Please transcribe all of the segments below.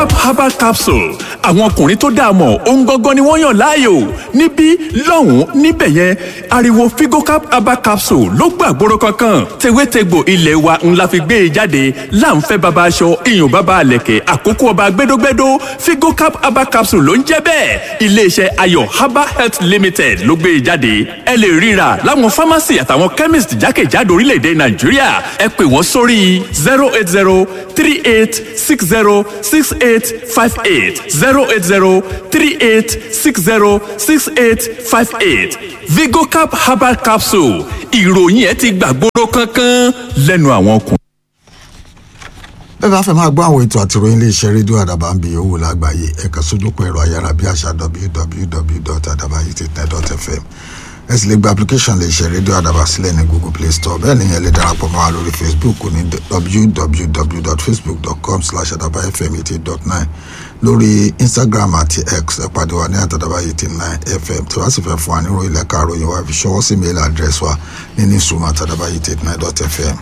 vigocap herbal capsule àwọn ọkùnrin tó dáa mọ̀ ohun gangan ni wọ́n yàn láàyò níbí lọ́hùn-ún níbẹ̀ yẹn ariwo vigocap herbal capsule ló gbàgbóró kankan tewétegbò ilé wa ńlá fi gbé e jáde láǹfẹ́ baba aṣọ iyùn baba àlẹ̀kẹ̀ àkókò ọba gbẹdógbẹdó vigocap herbal capsule ló ń jẹ́ bẹ́ẹ̀ iléeṣẹ́ ayọ̀ herbal health limited ló gbé e jáde ẹ lè ríra láwọn pharmacy àtàwọn chemist jákèjádò orílẹ̀-èdè nàìjíríà ẹ pè wọ́n sórí zero eight zero three eight six zero six eight five eight zero eight zero three eight six zero six eight five eight vigocap herbal capsule ìròyìn ẹ ti gbàgbóró kankan lẹ́nu àwọn ọkùnrin. bẹ́ẹ̀ bá fẹ́ máa gbọ́ àwọn ètò àtìròyìn iléeṣẹ́ rédíò àdàbà ń bi owó lágbàáyé ẹ̀ka sójúkọ ẹ̀rọ ayárabíàṣá www.adabayitnet.fm ẹ sì lè gba application lè ṣe rédíò àdàbà sílẹ̀ ní google play store bẹ́ẹ̀ ni ẹ lè darapọ̀ mọ́ wa lórí facebook ní www.facebook.com slash adabayfm eighty dot nine lórí instagram àti x ẹ pàdé wa ní àtàdàbà eighty nine fm tí wàá sì fẹ́ fún wa nírò ilẹ̀ karòyìn wa fi ṣọwọ́ sí mail address wa ní newsroom àtàdàbà eighty nine dot fm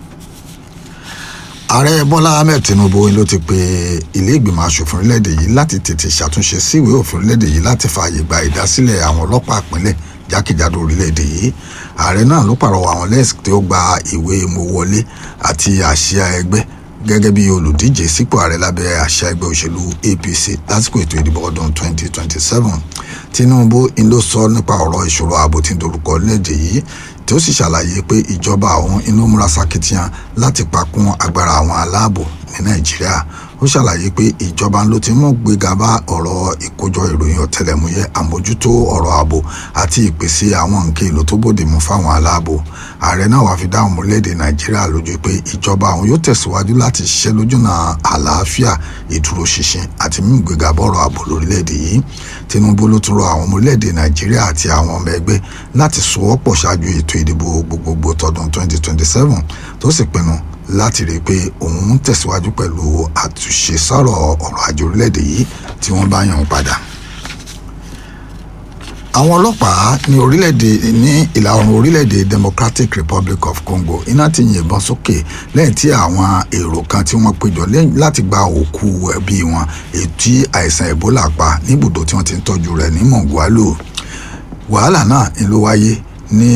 ààrẹ bọ́lá ahmed tinubu ló ti pe ilé ìgbìmọ̀ asòfin orílẹ̀-èdè yìí láti tètè ṣàtúnṣe sí ìwé òfin orílẹ̀-èdè yìí láti fààyè gba ìdásílẹ̀ àwọn ọlọ́pàá ìpínlẹ̀ jákèjádò orílẹ̀-èdè yìí ààrẹ náà ló pàrọwà àwọn lẹ́sìn tí ó gba ìwé mowọlé àti àsíá ẹgbẹ́ gẹ́gẹ́ bí olùdíje sípò ààrẹ lábẹ́ àsíá ẹgbẹ́ òṣèlú apc lásìkò ètò ìdìbò ọdún 2027 tinubu ló sọ nípa ọ̀rọ̀ ìṣòro ààbò tí ń dorúkọ orílẹ̀-èdè yìí tí ó sì ṣàlàyé pé ìjọba àwọn inú múra sakitiyan láti pakún agbára àwọn aláàbò ní nàìjíríà ó ṣàlàyé pé ìjọba ló ti mú gbéga bá ọ̀rọ̀ ìkójọ ìròyìn ọ̀tẹlẹ̀múyẹ́ àmójútó ọ̀rọ̀ ààbò àti ìpèsè àwọn nǹkan èlò tó bòde mu fáwọn aláàbò ààrẹ náà wàá fi dáhùn orílẹ̀-èdè nàìjíríà lójú pé ìjọba àwọn yóò tẹ̀síwájú láti ṣiṣẹ́ lójúnà àlàáfíà ìdúróṣinṣin àti mímú gbéga bọ́rọ̀ ààbò lórílẹ̀-èdè yìí tinubu ló tún rọ àwọn ọmọ orílẹ̀-èdè nàìjíríà àti àwọn ọmọ ẹgbẹ́ láti sowọ́pọ̀ ṣáájú ètò ìdìbò gbogbogbò tọdún 2027 tó sì pinnu láti rí i pé òun ń tẹ̀síwájú pẹ̀lú àtúnṣe sọ̀rọ̀ ọ̀rọ̀ ajé orílẹ̀-èdè yìí tí wọ́n bá yàn padà. àwọn ọlọ́pàá ní orílẹ̀-èdè ní ìlà oòrùn orílẹ̀-èdè democratic republic of congo iná ti yìnbọn sókè lẹ́yìn tí àwọn èrò kan tí wọ́n péjọ láti gba òkú ẹbí wọn èyí tí àìsàn ebola pa níbùdó tí wọ́n ti ń tọ́jú rẹ̀ ní mongualo wàhálà náà ló wáyé ní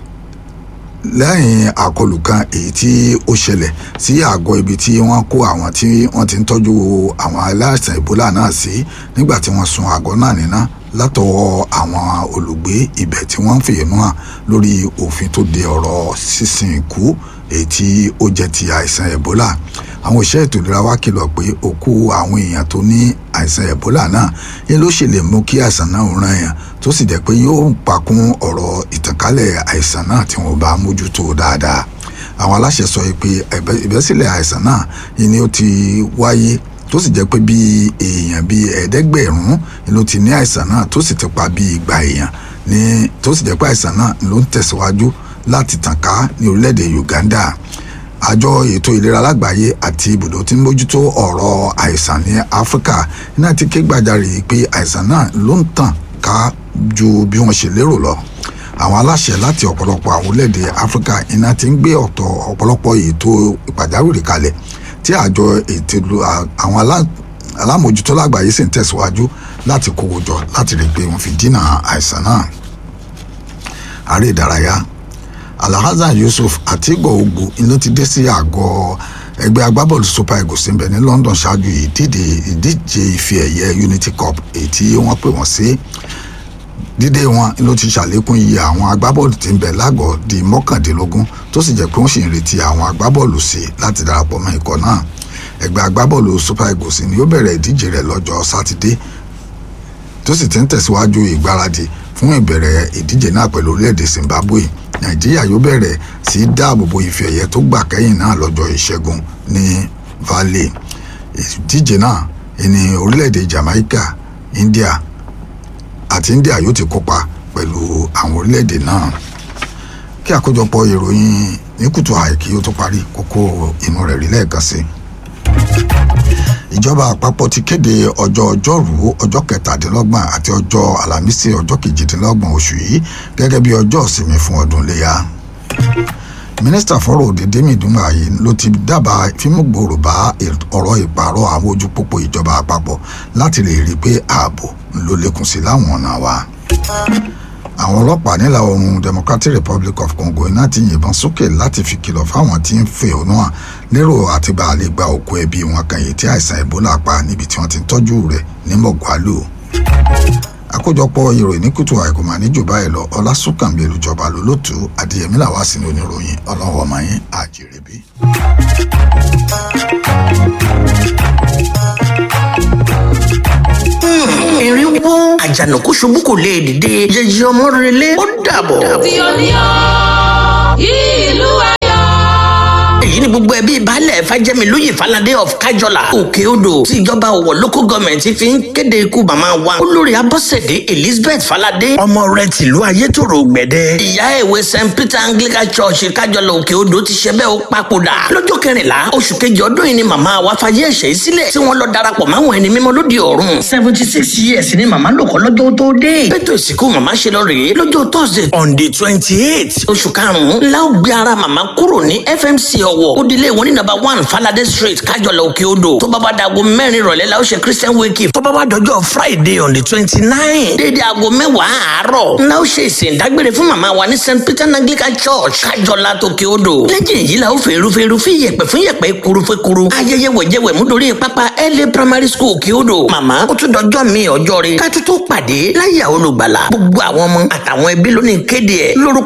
lẹ́yìn àkọlù kan èyí tí ó ṣẹlẹ̀ sí àgọ́ ibi tí wọ́n kó àwọn tí wọ́n ti ń tọ́jú àwọn aláìsàn ebola náà sí nígbà tí wọ́n sun àgọ́ náà níná látọwọ́ àwọn olùgbé ibẹ̀ tí wọ́n ń fèénú hàn lórí òfin tó de ọ̀rọ̀ sísìn ikú èyí tí ó jẹ́ ti àìsàn ebola àwọn òṣìṣẹ́ ètò ìlera wa kìlọ̀ pé òkú àwọn èèyàn tó ní àìsàn ebola náà yẹn ló ṣe lè mú kí àìsàn náà ràn yàn tó sì jẹ́ pé yóò pakún ọ̀rọ̀ ìtànkálẹ̀ àìsàn náà tí wọ́n bá mójútó dáadáa àwọn aláṣẹ sọ pé ìbẹ́sílẹ̀ àìsàn náà yìí ni ó ti wáyé tó sì jẹ́ pé bí èèyàn bíi ẹ̀ẹ́dẹ́gbẹ̀rún ló ti ní àìsàn náà tó sì ti pa bíi igba èèyàn ní tó sì jẹ́ pé àìsàn náà ló ń tẹ̀síwájú láti tàn ká ní orílẹ̀-èdè Uganda àjọ ètò ìlera lágbàáyé àti ibùdó tí ń mójútó ọ̀rọ̀ àìsàn ní Áfíríkà náà ti ké gbàjarè pé àìsàn náà ló ń tàn ká ju bí wọ́n ṣe lérò lọ àwọn aláṣẹ láti ọ̀pọ̀lọpọ̀ àwọn orílẹ̀-èdè Áfíríkà iná ti ń gbé ọ̀tọ̀ ọ̀pọ̀lọpọ̀ ètò ìpàjáwìrì kalẹ̀ tí àjọ ètò àwọn alámòjútó lágbàáyé sì ń tẹ̀síwájú láti kówó jọ láti rí i pé wọ́n fi dínà àìsàn náà àárẹ̀ ìdárayá alhassan yusuf àti igbo ogbu ló ti dé sí àgọ́ ẹgbẹ́ agbábọ́ọ̀lù super eagles ń bẹ ní london ṣáájú ìdíje ìdíje ife ẹ̀yẹ unity cup èyí tí wọ́n pè wọ́n sí dídé wọn ló ti ṣàlékún iye àwọn agbábọ́ọ̀lù tí ń bẹ lágọ̀ọ́ di mọ́kàndínlógún tó sì jẹ́ pé wọ́n sì ń retí àwọn agbábọ́ọ̀lù sí láti darapọ̀ mọ́ ikọ̀ náà ẹgbẹ́ agbábọ́ọ̀lù super eagles ni ó bẹ̀rẹ̀ ìdíje rẹ̀ lọ́jọ́ sátidé tó sì ti ń tẹ̀síwájú ìgbáradì fún ìbẹ̀rẹ̀ ìdíje náà pẹ̀lú orílẹ̀-èdè zimbabwe nàìjíríà yóò bẹ̀rẹ̀ sí dáàbòbò ife ẹ̀yẹ tó gbà kẹ́yìn náà lọ́jọ́ ìṣẹ́gun ní valley ìdíje náà ní orílẹ̀-èdè jamaica india àti india yóò ti kópa pẹ̀lú àwọn orílẹ̀-èdè náà kí àkójọpọ̀ ìròyìn ní kùtù àìkí ó tó parí kókó inú rẹ̀ rí lẹ́ẹ̀kan sí ìjọba àpapọ̀ ti kéde ọjọ́ ọjọ́rú ọjọ́ kẹtàdínlọ́gbọ̀n àti ọjọ́ àlàmísì ọjọ́ kejìdínlọ́gbọ̀n oṣù yìí gẹ́gẹ́ bí ọjọ́ ìsinmi fún ọdún iléyà mínísítà fọ́rọ̀ òde dèmí dùnmáyé ló ti dábàá fímúgbòòrò bá ọ̀rọ̀ ìpààrọ̀ àwọn ojú pópó ìjọba àpapọ̀ láti lè rí i pé ààbò ló lékún sí láwọn ọ̀nà wa àwọn ọlọ́pàá nílà oòrùn democratic republic of congo iná ti yìnbọn sókè láti fi kìlọ̀ fáwọn tí ń fẹ̀hónú hàn lérò àti bá a lè gba òkú ẹbí wọn kan èyí tí àìsàn ebola pa níbi tí wọ́n ti ń tọ́jú rẹ̀ ní mọ̀gbálù àkójọpọ̀ ìròyìn ní kùtù àìkú máa ní jù báyìí lọ ọlásùnkànbí olùjọba lólótú adìyẹmí làwá sí ní oníròyìn ọlọ́wọ́ ọmọ yín àjèrèbí. erin wó àjànàkú ṣubú kò lè dìde yẹyẹ ọmọ rẹlẹ ó dàbọ̀. tí ó ní ọ́ ìlú ayọ̀. èyí ni gbogbo ẹbí baálẹ̀ fàjẹmí lóye falade of kájọlá òkè odò tí ìjọba ọ̀wọ̀ local government fi ń kéde ikú màmá wa olórí abọ́sẹ̀dé elizabeth falade ọmọ rẹ̀ tìlú ayétòrò gbẹ̀dẹ ìyá ìwé st peter anglican church kájọlá òkè odò ti ṣe bẹ́ẹ̀ ó papòdà lọ́jọ́ kẹrìnlá oṣù kejì ọdún yìí ni màmá wa fayé ẹ̀ṣẹ̀ yìí sílẹ̀ tí wọ́n lọ darapọ̀ máwọn ẹni mímọ́ lóde ọ̀run seventy six years ni màmá lò kọ́ lọ́jọ́ tó dé bẹ́tò ìsìnkú màmá ṣe lọ rèé lọ́jọ́ thursday on the twenty eight oṣù karùn-ún la ó gbé ara màmá kúrò ní fmc ọ̀wọ̀ ó dilé wọn ní number one falade street kájọlá òkè odò tó bá bá dago mẹ́rin ìrọ̀lẹ́ la ó ṣe christian wake tó bá bá dọjọ́ friday on the twenty nine dédé aago mẹ́wàá àárọ̀ la ó ṣe ìsìn ìdágbére fún màmá wa ní st peter anglican church kájọlá tòkè odò lẹ́yìn èyí la ó fèrú fèrú fi yẹ̀pẹ̀ fún yẹ̀pẹ̀ kuru fẹ́ kuru ayẹyẹ wẹ̀jẹ̀wẹ̀ mú dorí pápá la primary school òkè odò màmá ó tún dọjọ́ mi ọjọ́ rẹ̀ ká tó tó pàdé láyà olùgbàlà gbogbo àwọn ọmọ àtàwọn ẹbí lónìí kéde ẹ̀ lórúkọ